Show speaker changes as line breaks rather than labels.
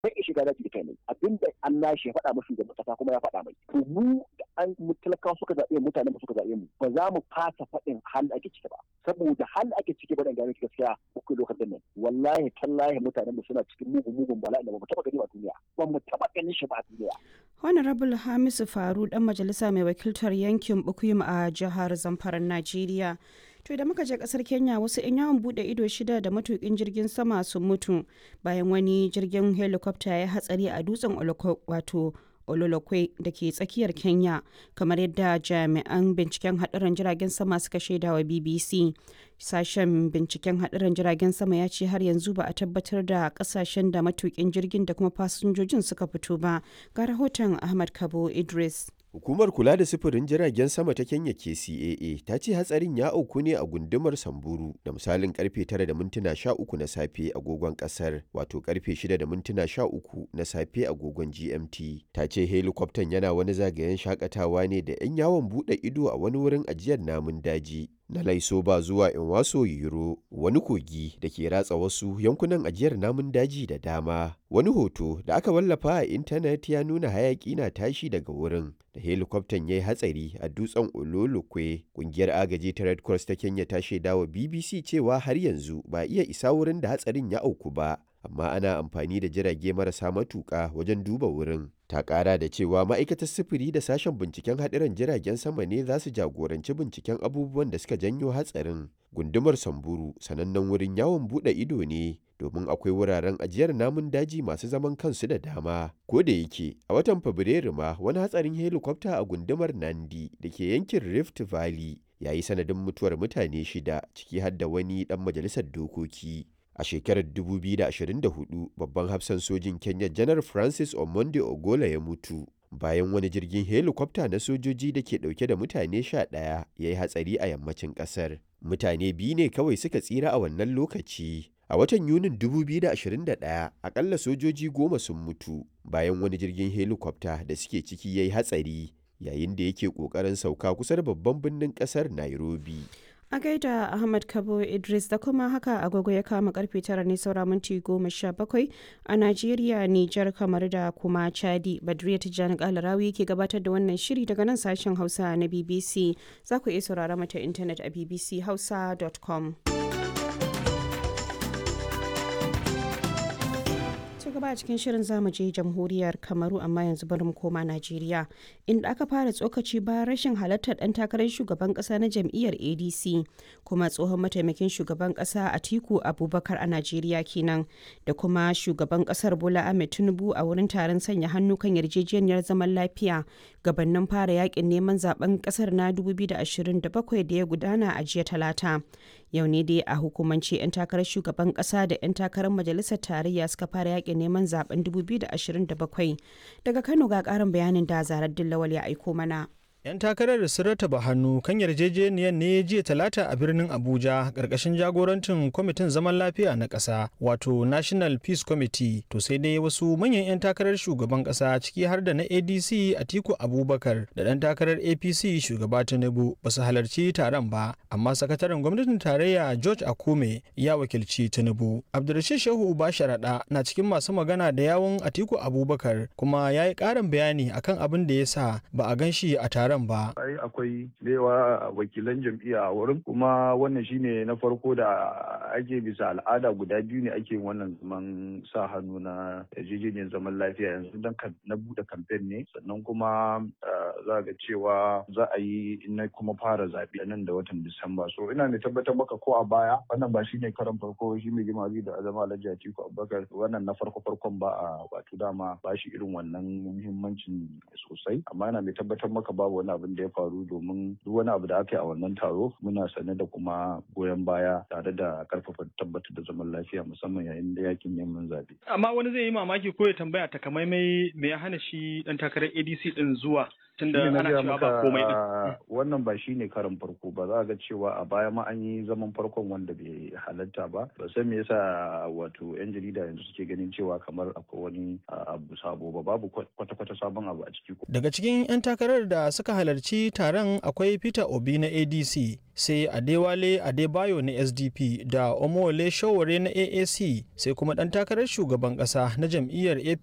bai iya shiga daji kai ne abinda an lashe ya faɗa mashi shugaban kasa kuma ya faɗa mai to mu da an mu talakawa suka zaɓe mu mutanen mu suka zaɓe mu ba za mu fasa faɗin hal ake ciki ba saboda hal ake ciki ba dan gane gaskiya uku lokacin nan wallahi tallahi mutanen mu suna cikin mugun mugun bala'i da ba mu taɓa gani a duniya ba mu taɓa ganin shi ba a duniya
Honorable Hamisu Faru dan majalisa mai wakiltar yankin Bukuyum a jihar Zamfara Najeriya. To da muka je kasar Kenya wasu 'yan yawon bude ido shida da matukin jirgin sama sun mutu bayan wani jirgin helicopter ya hatsari a dutsen wato Ololokwe da ke tsakiyar Kenya kamar yadda jami'an binciken haɗarin jiragen sama suka shaida wa BBC. Sashen binciken haɗarin jiragen sama ya ce har yanzu ba a tabbatar da ƙasashen da matukin jirgin da kuma fasinjojin suka fito ba. Ga rahoton Ahmad Kabo Idris.
Hukumar kula da sufurin jiragen sama ta Kenya KCAA ta ce hatsarin ya auku ne a gundumar Samburu da misalin karfe 9 da mintuna 13 na safe agogon kasar wato karfe 6 da mintuna 13 na safe agogon GMT. Ta ce helikwaftan yana wani zagayen shakatawa ne da 'yan yawon bude ido a wani wurin ajiyar namun daji. Na Laisoba zuwa Inwaso Yiro, wani kogi da ke ratsa wasu yankunan ajiyar namun daji da dama. Wani hoto da aka wallafa a intanet ya nuna hayaki na tashi daga wurin da helikwaftan ya yi hatsari a dutsen Ololokwe. Kungiyar agaji ta Red Cross ta Kenya ta shaidawa BBC cewa har yanzu ba iya isa wurin da hatsarin ya auku ba. amma ana amfani da jirage marasa matuƙa wajen duba wurin. Ta ƙara da cewa ma'aikatar sufuri da sashen binciken haɗiran jiragen sama ne za su jagoranci binciken abubuwan da suka janyo hatsarin. Gundumar Samburu sanannen wurin yawon buɗe ido ne domin akwai wuraren ajiyar namun daji masu zaman kansu da dama. Ko da yake a watan Fabrairu ma wani hatsarin helikwafta a gundumar Nandi da ke yankin Rift Valley ya yi sanadin mutuwar mutane shida ciki har da wani ɗan majalisar dokoki. A shekarar 2024, babban hafsan sojin Kenya Janar Francis Omonde Ogola ya mutu bayan wani jirgin helikwafta na sojoji da ke dauke da mutane sha ɗaya ya yi hatsari a yammacin ƙasar. Mutane biyu ne kawai suka tsira a wannan lokaci. A watan Yunin 2021, akalla sojoji goma sun mutu bayan wani jirgin helikwafta da suke ciki ya yi hatsari yayin da yake ƙoƙarin sauka kusa da babban birnin ƙasar Nairobi.
A gaida Ahmad Kabo Idris da kuma haka agogo ya kama karfe tara ne saura minti goma sha bakwai a Najeriya, Nijar, kamar da kuma Chadi. Badriya Tijjani Kalarawi ke gabatar da wannan shiri daga nan sashen Hausa na BBC. Za ku iya saurara mata intanet a bbchausa.com. gaba a cikin shirin zamu je jamhuriyar kamaru amma yanzu bari mu koma najeriya inda aka fara tsokaci bayan rashin halartar dan takarar shugaban kasa na jam'iyyar adc kuma tsohon mataimakin shugaban kasa atiku abubakar a najeriya kenan da kuma shugaban kasar bola ahmed tinubu a wurin taron sanya hannu kan yarjejeniyar zaman lafiya gabanin fara yakin neman zaben kasar na 2027 da ya gudana a jiya talata yau ne dai a hukumance 'yan takarar shugaban kasa da 'yan takarar majalisar tarayya suka fara yakin neman zaben 2027 daga kano ga karin bayanin da zarar dillawal ya aiko mana
'Yan takarar sun rataba hannu kan yarjejeniyar ne jiya talata a birnin Abuja ƙarƙashin jagorancin kwamitin zaman lafiya na ƙasa wato National Peace Committee to sai dai wasu manyan 'yan takarar shugaban ƙasa ciki har da na ADC Atiku Abubakar da ɗan takarar APC shugaba Tinubu ba su halarci taron ba amma sakataren gwamnatin tarayya George Akume ya wakilci Tinubu. Abdulrashid Shehu Uba Sharaɗa na cikin masu magana da yawun Atiku Abubakar kuma ya yi ƙarin bayani akan abin da ya sa ba a gan shi a taron taron ba.
Ai akwai yawa wakilan jam'iyya a wurin kuma wannan shine na farko da ake bisa al'ada guda biyu ne ake wannan zaman sa hannu na yarjejeniyar zaman lafiya yanzu dan na bude kamfen ne sannan kuma za ga cewa za a yi na kuma fara zaɓe nan da watan Disamba. So ina mai tabbatar maka ko a baya wannan ba shine karan farko shi mai jima da azama Alhaji Atiku Abubakar wannan na farko farkon ba a wato dama ba shi irin wannan muhimmancin sosai amma ina mai tabbatar maka babu wani abin da ya faru domin duk wani abu da aka yi a wannan taro muna sane da kuma goyon baya tare da karfafa tabbatar da zaman lafiya musamman yayin da yakin neman zaɓe.
Amma wani zai yi mamaki ko ya tambaya takamaimai me ya hana shi dan takarar ADC din zuwa
tunda ana cewa ba komai din
wannan ba shine karin farko ba za ga cewa a baya ma an yi zaman farkon wanda bai halatta ba ba san me yasa wato yan jarida yanzu suke ganin cewa kamar akwai wani abu sabo ba babu kwata-kwata sabon abu a ciki
daga cikin yan takarar da suka halarci taron akwai Peter Obi na ADC sai Adewale Adebayo na SDP da Omole Showore na AAC sai kuma dan takarar shugaban kasa na jam'iyyar